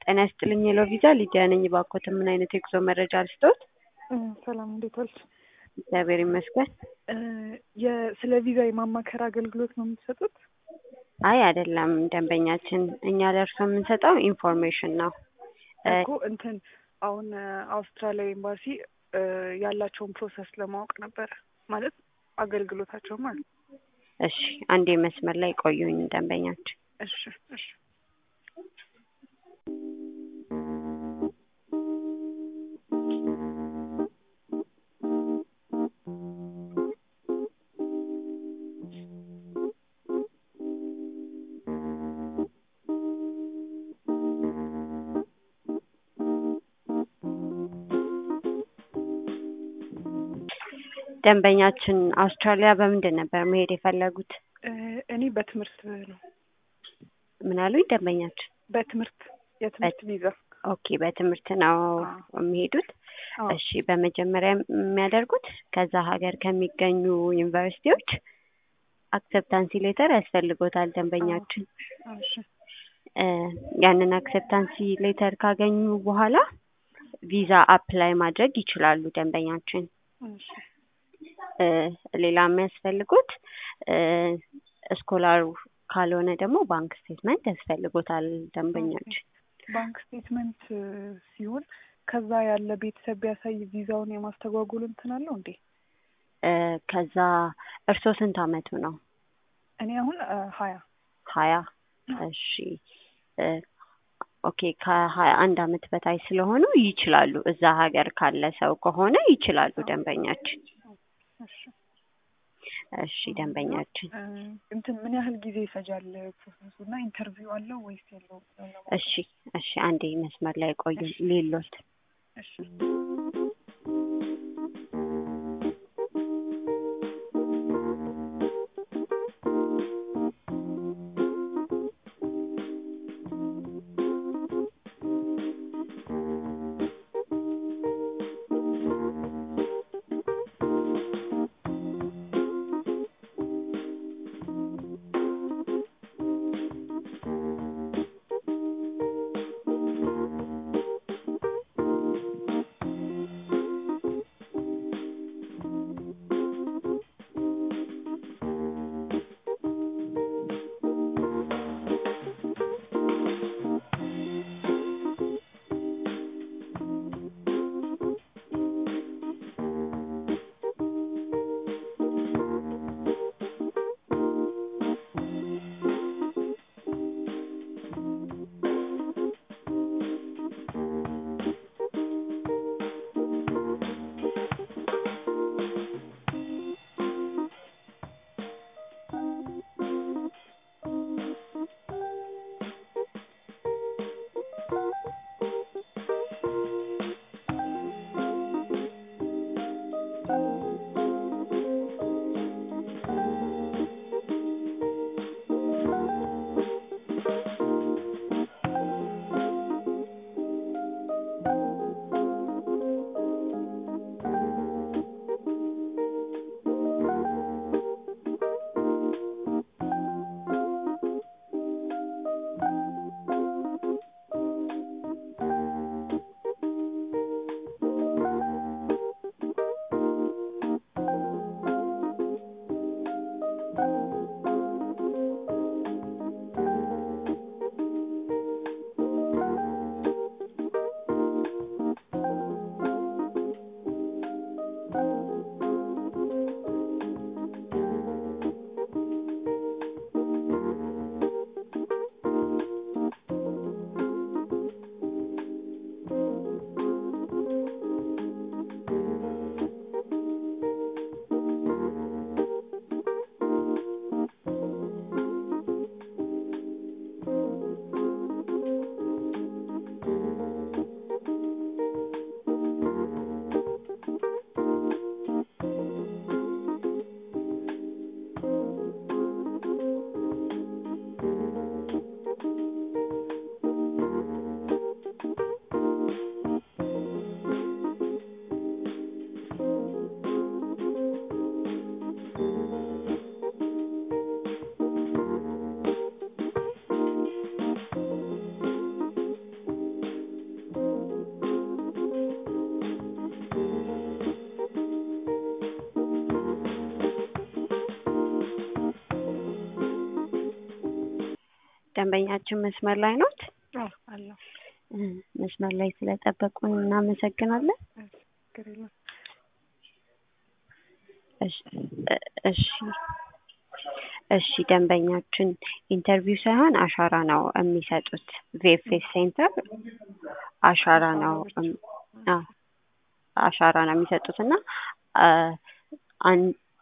ጤና ይስጥልኝ ሄሎ ቪዛ ሊዲያ ነኝ። ባኮት ምን አይነት የጉዞ መረጃ ልስጦት? ሰላም እንዴት ዋልሽ? እግዚአብሔር ይመስገን። ስለ ቪዛ የማማከር አገልግሎት ነው የምትሰጡት? አይ አይደለም፣ ደንበኛችን እኛ ደርሶ የምንሰጠው ኢንፎርሜሽን ነው። እኮ እንትን አሁን አውስትራሊያ ኤምባሲ ያላቸውን ፕሮሰስ ለማወቅ ነበረ ማለት አገልግሎታቸው ማለት ነው። እሺ አንዴ መስመር ላይ ቆዩኝ ደንበኛችን። እሺ እሺ ደንበኛችን አውስትራሊያ በምንድን ነበር መሄድ የፈለጉት? እኔ በትምህርት ነው። ምን አሉኝ ደንበኛችን? በትምህርት የትምህርት ቪዛ። ኦኬ በትምህርት ነው የሚሄዱት። እሺ በመጀመሪያ የሚያደርጉት ከዛ ሀገር ከሚገኙ ዩኒቨርሲቲዎች አክሰፕታንሲ ሌተር ያስፈልጎታል ደንበኛችን። እሺ ያንን አክሰፕታንሲ ሌተር ካገኙ በኋላ ቪዛ አፕላይ ማድረግ ይችላሉ ደንበኛችን። እሺ ሌላ የሚያስፈልጉት ስኮላሩ ካልሆነ ደግሞ ባንክ ስቴትመንት ያስፈልጎታል ደንበኛችን። ባንክ ስቴትመንት ሲሆን ከዛ ያለ ቤተሰብ ቢያሳይ ቪዛውን የማስተጓጎል እንትን አለው እንዴ? ከዛ እርስዎ ስንት አመቱ ነው? እኔ አሁን ሀያ ሀያ እሺ ኦኬ ከሀያ አንድ አመት በታች ስለሆኑ ይችላሉ። እዛ ሀገር ካለ ሰው ከሆነ ይችላሉ ደንበኛችን። እሺ እሺ ደንበኛችን እንትን ምን ያህል ጊዜ ይፈጃል ፕሮሰሱ እና ኢንተርቪው አለው ወይስ የለውም? እሺ እሺ አንዴ መስመር ላይ ቆዩ ሌሎት እሺ ደንበኛችን መስመር ላይ ኖት? አዎ አለሁ። እ፣ መስመር ላይ ስለጠበቁን እናመሰግናለን። ችግር የለም። እሺ እ- እሺ እሺ ደንበኛችን ኢንተርቪው ሳይሆን አሻራ ነው የሚሰጡት። ቪኤፍኤስ ሴንተር አሻራ ነው እም- አዎ አሻራ ነው የሚሰጡት እና አ፣ አን-